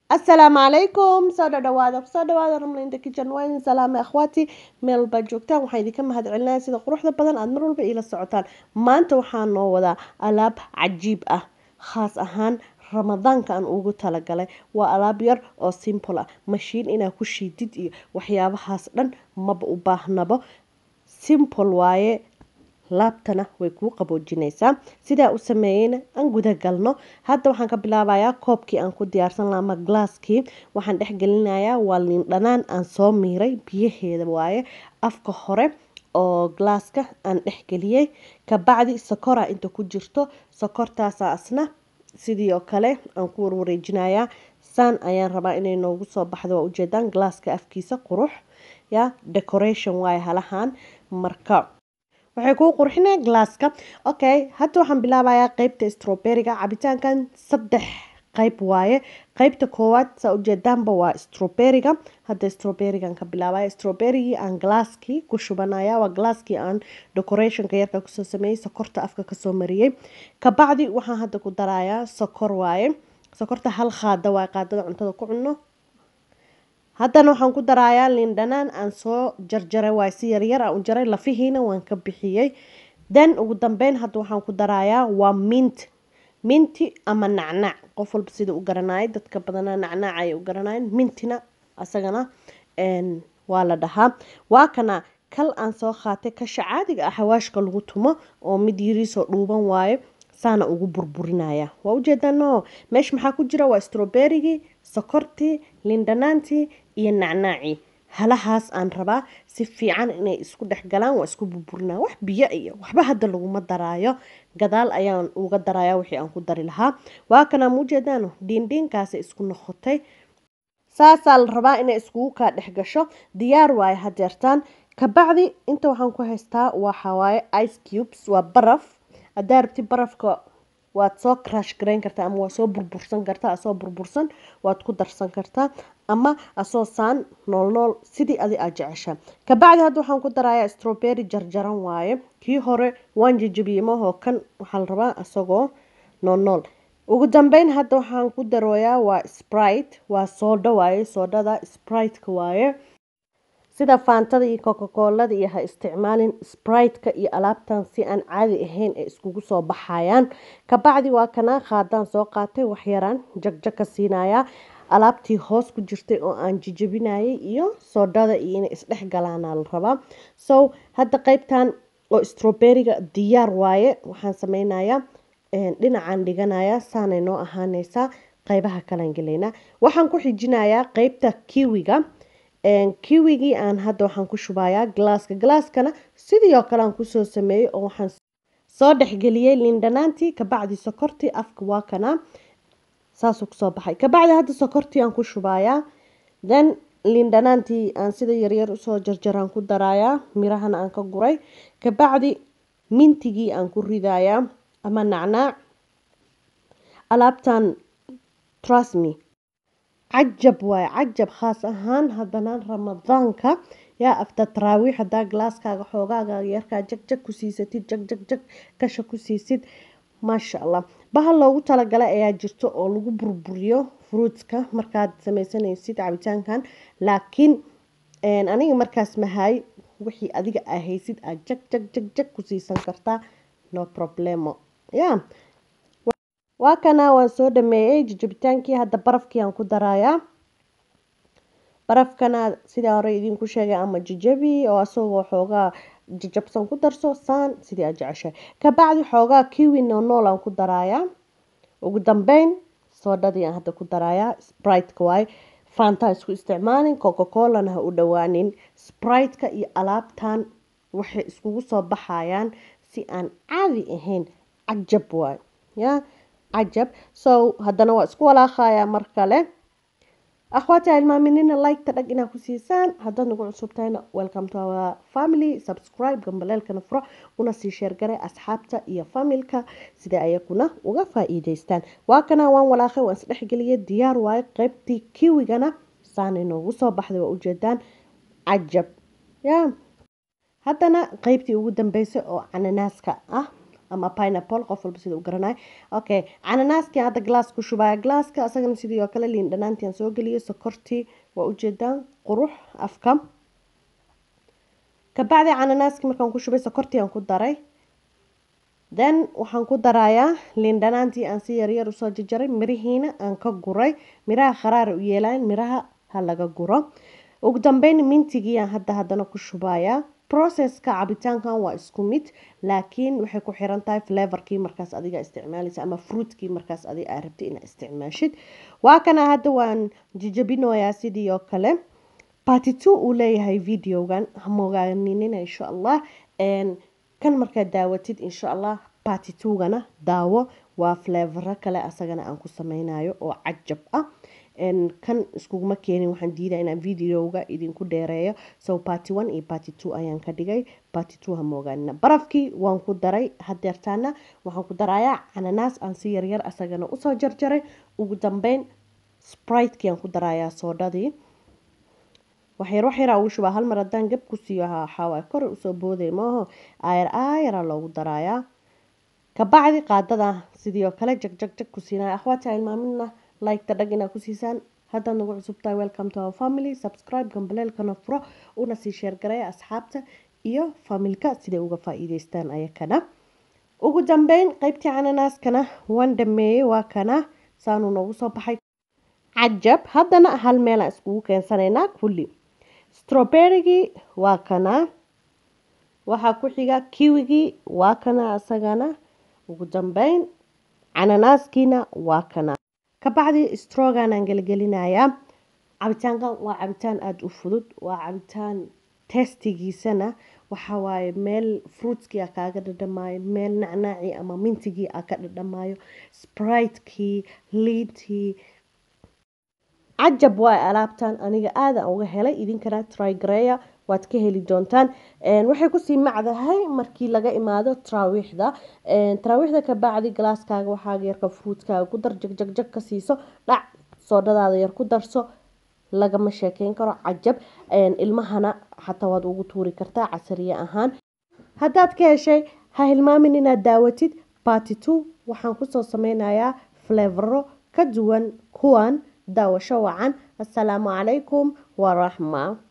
asalaamu calaykum soo dhadhawaada kusoo dhawaada ramlinda kitchen waa idin salaamay akhwaati meel walbaad joogtaan waxaan idinka mahad celinaya sida quruxda badan aada mar walba iila socotaan maanta waxaa noo wadaa alaab cajiib ah khaas ahaan ramadaanka aan ugu talagalay waa alaab yar oo simple ah mashiin inaa ku shiidid iyo waxyaabahaas dhan maba u baahnabo simple waaye laabtana way kuu qaboojinaysaa sidaa u sameeyeyna aan guda galno hadda waxaan ka bilaabayaa koobkii aan ku diyaarsan laha ama glaaskii waxaan dhexgelinayaa waa liin dhanaan aan soo miiray biyaheeda waaye afka hore oo glaaska aan dhexgeliyey kabacdi sokora inta ku jirto sokortaasa asna sidii oo kale aan ku warwareejinayaa saan ayaan rabaa inay noogu soo baxdo waa ujeedaan glaaska afkiisa qurux ya decoration waaye halahan marka waxay kuu qurxinaya glaaska okay hadda waxaan bilaabayaa qeybta stroberiga cabitaankan saddex qeyb waaye qeybta koowaad saa ujeedaanba waa stroberiga hadda stroberigan ka bilaabaya stroberigii aan glaaskii ku shubanaya waa glaaskii aan decorationka yarka kusoo sameeyey sokorta afka kasoo mariyey kabacdi waxaan hadda ku darayaa sokor waaye sokorta hal qaada waaye qaadada cuntada ku cunno haddana waxaan ku darayaa liin dhanaan aan soo jarjaray waay si yaryar aan u jaray lafihiina waan ka bixiyey then ugu dambeyn hadda waxaan ku darayaa waa mint minti ama nacnac qof walba sida u garanayay dadka badanaa nacnac ay u garanayen mintina asagana waa la dhahaa waa kana kal aan soo qaatay kasha caadiga ah xawaashka lagu tumo oo mid yiriisoo dhuuban waaye saana ugu burburinaya waa ujeedano meesha maxaa ku jira waa stroberigii sokortii lindhanaantii iyo nacnaacii halahaas aan rabaa si fiican inay isku dhex galaan waa isku burburinaya wax biyo iyo waxba hadda laguma daraayo gadaal ayaan uga daraya wixii aan ku dari lahaa waa kanaa ma ujeedaano dhiindhiinkaasa isku noqotay saasaa la rabaa inay iskugu kaa dhex gasho diyaar waaye hadeertaan kabacdi inta waxaan ku haystaa waxawaaye ice cubes waa baraf haddaa rabti barafka waad soo crash garayn kartaa ama waa soo burbursan kartaa asoo burbursan waad ku darsan kartaa ama asoo saan nool nool sidii adi aad jeceshaa kabacdi hadda waxaan ku darayaa strobery jarjaran waaye kii hore waan jejabiyey mahoo kan waxaa la rabaa asagoo nool nool ugu dambeyn hadda waxaan ku darooyaa waa sprite waa soodho waaye soodhada spriteka waaye sida faantada iyo cocacolada iyo ha isticmaalin spriteka iyo alaabtan si aan caadi ahayn ay iskugu soo baxayaan kabacdi waa kanaa qaadaan soo qaatay waxyaraan jagjag ka siinayaa alaabtii hoos ku jirtay oo aan jijabinayay iyo soodhada iyo inay isdhex galaana la rabaa so hadda qeybtan oo stroberiga diyaar waaye waxaan sameynayaa dhinacaan dhiganayaa saanay noo ahaaneysaa qeybaha kalan gelaynaa waxaan ku xijinayaa qeybta kiwiga kiwigii aan hadda waxaan ku shubayaa glaaska glaaskana sidii oo kale aan kusoo sameeyey oo waxaan soo dhexgeliyey liindhanaantii kabacdi sokortii afka waa kanaa saasuu kusoo baxay kabacdi hadda sokortii aan ku shubayaa then liindhanaantii aan sida yaryar usoo jarjaraan ku darayaa mirahana aan ka guray kabacdi mintigii aan ku ridayaa ama nacnaac alaabtan trusme cajab waaye cajab khaas ahaan haddana ramadaanka yaa afta taraawiix haddaa glaaskaaga xoogaaga yarkaa jag jag ku siisatid jag jag jag kasha ku siisid maasha allah bahal loogu talagalay ayaa jirto oo lagu burburiyo fruitska markaad sameysanaysid cabitaankan laakiin aniga markaas mahay wixii adiga aa haysid aad jag jag jag jag ku siisan kartaa no problemo ya waa kana waan soo dhameeyey jijabitaankii hadda barafkii aan ku darayaa barafkana sidaa hore idinku sheegay ama jijabi oo asagoo xoogaa jajabsan ku darso saan sidii aad jeceshay kabacdi xoogaa kiwi noonool aan ku darayaa ugu dambeyn soodhadii aan hadda ku darayaa spriteka waaye faantaa isku isticmaalin cocacolana ha u dhowaanin spriteka iyo alaabtan waxay iskugu soo baxayaan si aan caadi ahayn cajab waaye ya cajab so haddana waa isku walaaqayaa mar kale akhwaati ilmaaminina liketa dhag inaa ku siisaan haddaad nagu cusub tahayna welcome to our family subscribe gambaleelkana furo una sii sheergaray asxaabta iyo familka sida ayakuna uga faa-iideystaan waa kana waan walaaqay waan isdhexgeliyay diyaar waayo qeybtii kiwigana saanay noogu soo baxday waa ujeedaan cajab ya haddana qeybtii ugu dambeysay oo cananaaska ah ama pineapple qof walba sida u garanayo okay cananaaskii hadda glass ku shubaya glasska asagana sidii oo kale liin dhanaantiaan soo geliyay sokortii waa ujeedaan qurux afka kabacdi cananaaskii markaan ku shubay sokortii aan ku daray then waxaan ku darayaa liin dhanaantii aan si yaryar usoo jajaray mirihiina aan ka guray miraha kharaara u yeelayn miraha ha laga guro ugu dambeyn mintigii aan hadda haddana ku shubayaa processka cabitaankan waa isku mid laakiin waxay ku xiran tahay flavorkii markaas adiga isticmaalaysa ama fruitkii markaas adiga aa rabtay inaad isticmaashid waa kana hadda waan jijabinoyaa sidii oo kale party two uu leeyahay videogan hamogaaninina insha allah kan markaad daawatid insha allah party two-gana daawo waa flavoro kale asagana aan ku sameynayo oo cajab ah kan iskuguma keenin waxaan diidaa inaan videoga idinku dheereeyo so party one iyo party two ayaan ka dhigay party two hamoogaanina barafkii waan ku daray hadeertaana waxaan ku darayaa cananaas aan si yaryar asagana usoo jarjaray ugu dambeyn spriteki aan ku darayaa soodhadii waxyar waxyaraa ugu shubaa hal mar haddaan gab ku siiyo waxaawaay kor usoo booday maaho aayar aayaraa loogu darayaa kabacdi qaadada sidii oo kale jag jag jag ku siinaya akhwaati ilmaamina like-ta dhag inaad ku siisaan haddaad nagu cusubtahay welcome to our family subscribe gambaleelkana furo una sii sheergareeya asxaabta iyo familka siday uga faa-iideystaan ayakana ugu dambeyn qeybtii cananaaskana waan dhameeyey waa kana saanuu noogu soo baxay cajab haddana hal meelaan iskugu keensanaynaa kulli strawberrygii waa kana waxaa ku xiga kiwigii waa kana asagana ugu dambeyn cananaaskiina waa kana kabacdi stroganaan gelgelinayaa cabitaankan waa cabitaan aada u fudud waa cabitaan testigiisana waxawaaye meel fruitskii a kaaga dhadhamaayo meel nacnaacii ama mintigii a ka dhadhamaayo spritekii liintii cajab waa alaabtan aniga aadan uga helay idinkana trygareya waad ka heli doontaan waxay kusii macdahay markii laga imaado taraawiixda taraawiixda kabacdi galaaskaaga waxaaga yarka fruutkaaga ku dar jagjag ka siiso dhac soodhadaada yar ku darso lagama sheekeyn karo cajab ilmahana xataa waad ugu tuuri kartaa casariye ahaan haddaad ka heshay ha hilmaamin inaad daawatid party two waxaan kusoo sameynayaa flevero ka duwan kuwan daawasho wacan assalaamu calaykum waraxma